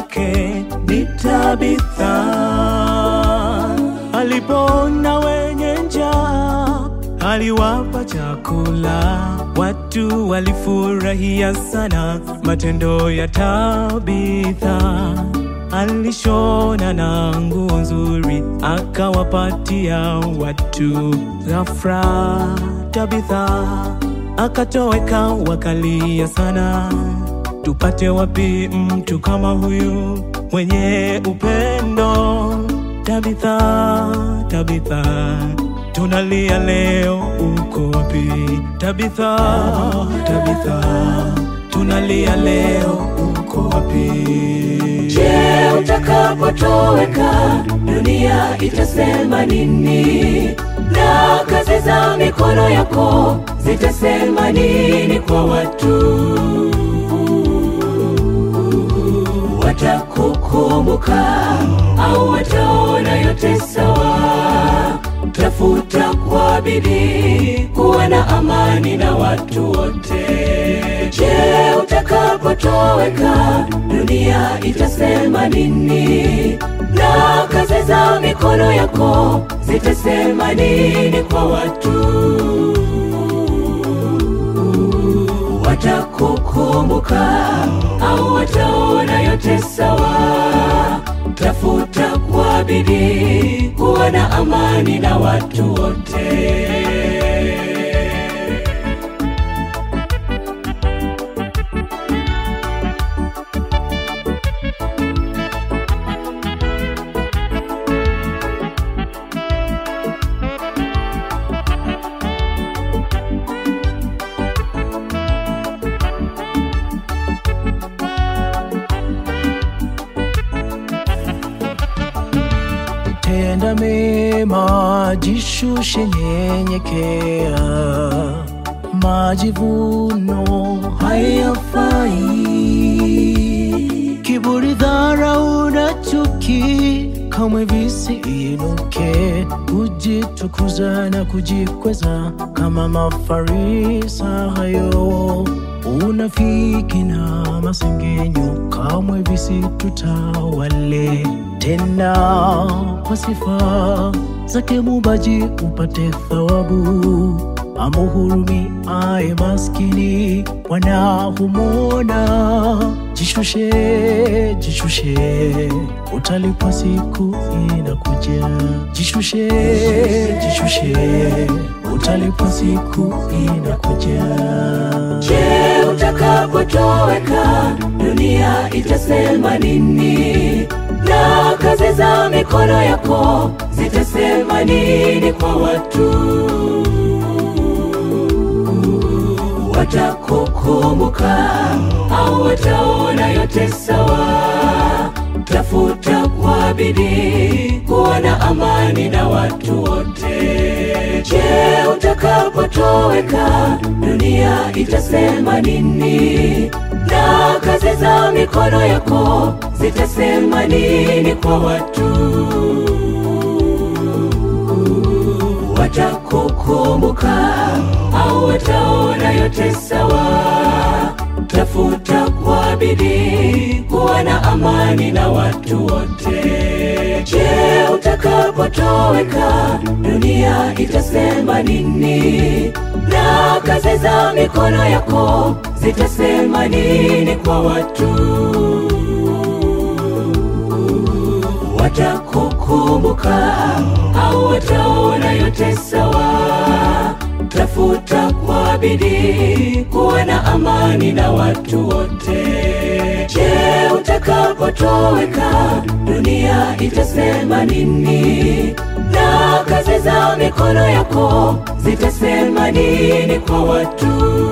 lake ni Tabitha. Alipoona wenye njaa, aliwapa chakula. Watu walifurahia sana matendo ya Tabitha. Alishona na nguo nzuri, akawapatia watu. Ghafla Tabitha akatoweka, wakalia sana. Tupate wapi mtu kama huyu mwenye upendo? Tabitha, Tabitha, tunalia leo, uko wapi? Tabitha, Tabitha, tunalia leo, uko wapi? Je, utakapotoweka dunia itasema nini? Na kazi za mikono yako zitasema nini kwa watu? Watakukumbuka au wataona yote sawa? Tafuta kwa bidii kuwa na amani na watu wote. Je, utakapotoweka dunia itasema nini? Na kazi za mikono yako zitasema nini kwa watu? Watakukumbuka au wataona yote sawa? Tafuta kwa bidii kuwa na amani na watu wote. Tenda mema, jishushe, nyenyekea. Majivuno hayafai, kiburi, dharau na chuki kamwe visiinuke. Kujitukuza na kujikweza kama Mafarisayo, unafiki na masengenyo kamwe visitutawale tena kwa sifa zake Muumbaji upate thawabu. Amuhurumi aye maskini wanahumona. Jishushe, jishushe, utalipwa siku inakuja. Jishushe, jishushe, utalipwa siku inakuja. Je, utakapotoweka dunia itasema nini? Na kazi za mikono yako zitasema nini kwa watu? Watakukumbuka au wataona yote sawa? Tafuta kwa bidii kuwa na amani na watu wote. Je, utakapotoweka dunia itasema nini? Na kazi za mikono yako zitasema nini kwa watu? Watakukumbuka au wataona yote sawa? Tafuta kwa bidii kuwa na amani na watu wote. Je, utakapotoweka dunia itasema nini? Na kazi za mikono yako zitasema nini kwa watu? Watakukumbuka au wataona yote sawa? Tafuta kwa bidii kuwa na amani na watu wote. Je, utakapotoweka dunia itasema nini? Na kazi za mikono yako zitasema nini kwa watu?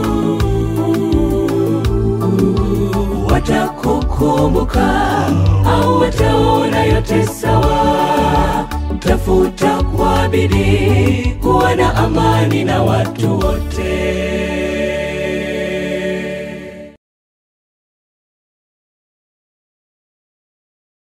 Watakukumbuka au wataona yote sawa? Tafuta kwa bidii kuwa na amani na watu wote.